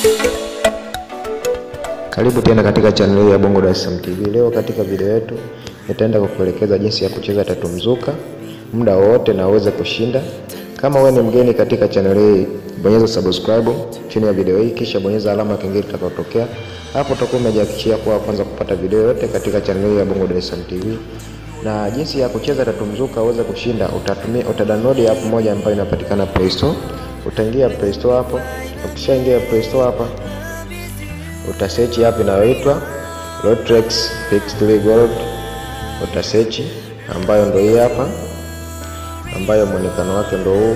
Karibu tena katika channel ya Bongo Dar es Salaam TV. Leo katika video yetu nitaenda kukuelekeza jinsi ya kucheza tatu mzuka muda wowote na uweze kushinda. Kama wewe ni mgeni katika channel hii, bonyeza subscribe chini ya video hii, kisha bonyeza alama kengele itakayotokea hapo. Utakuwa umejihakikishia kuwa kwanza kupata video yote katika channel hii ya Bongo Dar es Salaam TV. Na jinsi ya kucheza tatu mzuka uweze kushinda, utatumia utadownload app moja ambayo inapatikana Play Store. Utaingia Play Store hapo. Ukishaingia Play Store hapa utasearch app inayoitwa Lotrex Pix3 Gold. Utasearch ambayo ndio hii hapa, ambayo mwonekano wake ndio huu,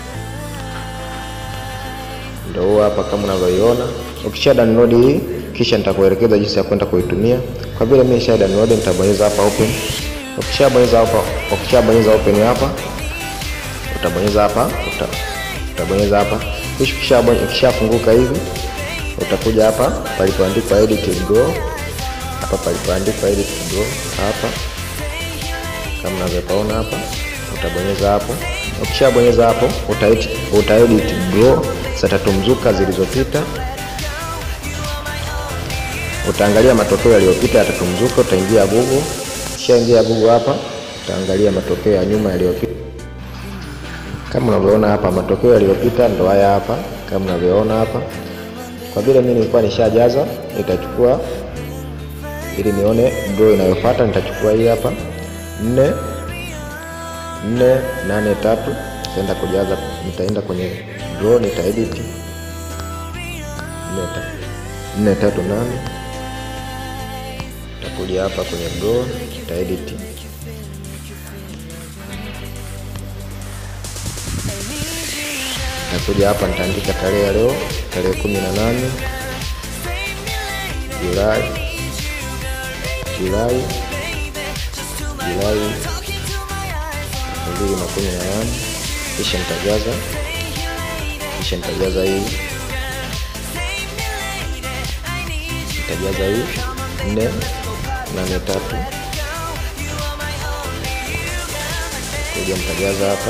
ndio huu hapa kama unavyoiona. Ukisha download hii, kisha nitakuelekeza jinsi ya kwenda kuitumia. Kwa vile mimi nisha download, nitabonyeza hapa open. Ukishabonyeza hapa, ukishabonyeza open hapa, utabonyeza hapa, uta, utabonyeza hapa, kisha ukishafunguka hivi utakuja hapa palipoandikwa edit draw, hapa palipoandikwa edit draw hapa, kama unavyopaona hapa, utabonyeza hapo. Ukishabonyeza hapo, uta uta edit draw za tatu mzuka zilizopita. Utaangalia matokeo yaliyopita ya tatu mzuka, utaingia Google. Ukishaingia Google hapa, utaangalia matokeo ya nyuma yaliyopita. Kama unavyoona hapa, matokeo yaliyopita ndo haya hapa, kama unavyoona hapa kwa vile mimi nilikuwa nishajaza, nitachukua ili nione draw inayofuata. Nitachukua hii hapa nne nne nane tatu, nitaenda kujaza, nitaenda kwenye draw, nitaedit nne tatu nane, nitakuja hapa kwenye draw, nitaedit nitakuja hapa, nitaandika tarehe ya leo tarehe kumi na nane Julai Julai Julai elfu mbili na kumi na nane kisha nitajaza kisha nitajaza hii nitajaza hii nne nane tatu kuja nitajaza hapa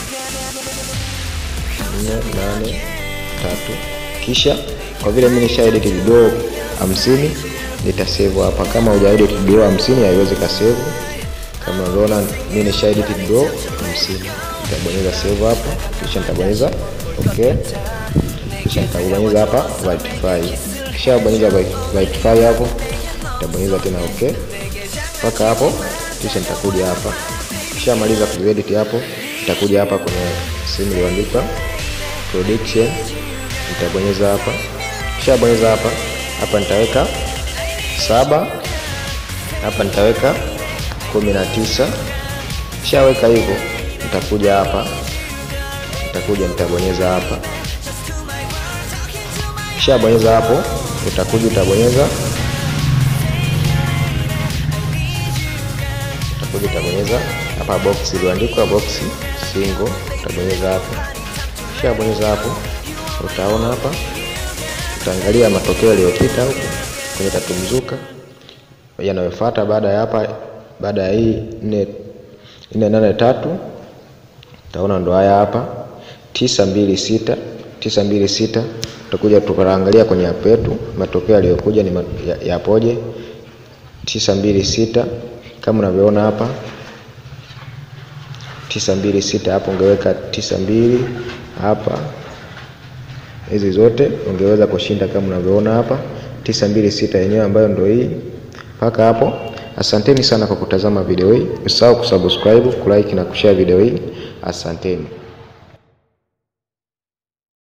nne nane tatu kisha kwa vile mimi nisha edit video hamsini nitasave hapa. Kama huja edit video hamsini haiwezi ka save. Kama unaona mimi nisha edit video hamsini nitabonyeza save hapa, kisha nitabonyeza okay, kisha nitabonyeza hapa verify. Kisha bonyeza verify hapo, nitabonyeza tena okay mpaka hapo, kisha nitakuja hapa. Kisha maliza kuedit hapo, nitakuja hapa kwenye sehemu iliyoandikwa production nitabonyeza hapa, kisha bonyeza hapa hapa, nitaweka saba hapa, nitaweka kumi na tisa. Kishaweka hivyo, nitakuja hapa, nitakuja nitabonyeza hapa, kisha bonyeza hapo, utakuja utabonyeza, utakuja utabonyeza hapa box iliyoandikwa box single, utabonyeza hapa, kisha bonyeza hapo utaona hapa, utaangalia matokeo yaliyopita huko kwenye tatu mzuka yanayofuata baada ya hapa, baada ya hii nne nne nane tatu, utaona ndo haya hapa tisa mbili sita tisa mbili sita. Tutakuja tukaangalia kwenye app yetu matokeo yaliyokuja ni yapoje. tisa mbili sita kama unavyoona hapa tisa mbili sita, hapo ungeweka tisa mbili hapa hizi zote ungeweza kushinda kama unavyoona hapa tisa mbili sita yenyewe ambayo ndio hii mpaka hapo. Asanteni sana kwa kutazama video hii, usahau kusubscribe, kulike na kushare video hii. Asanteni.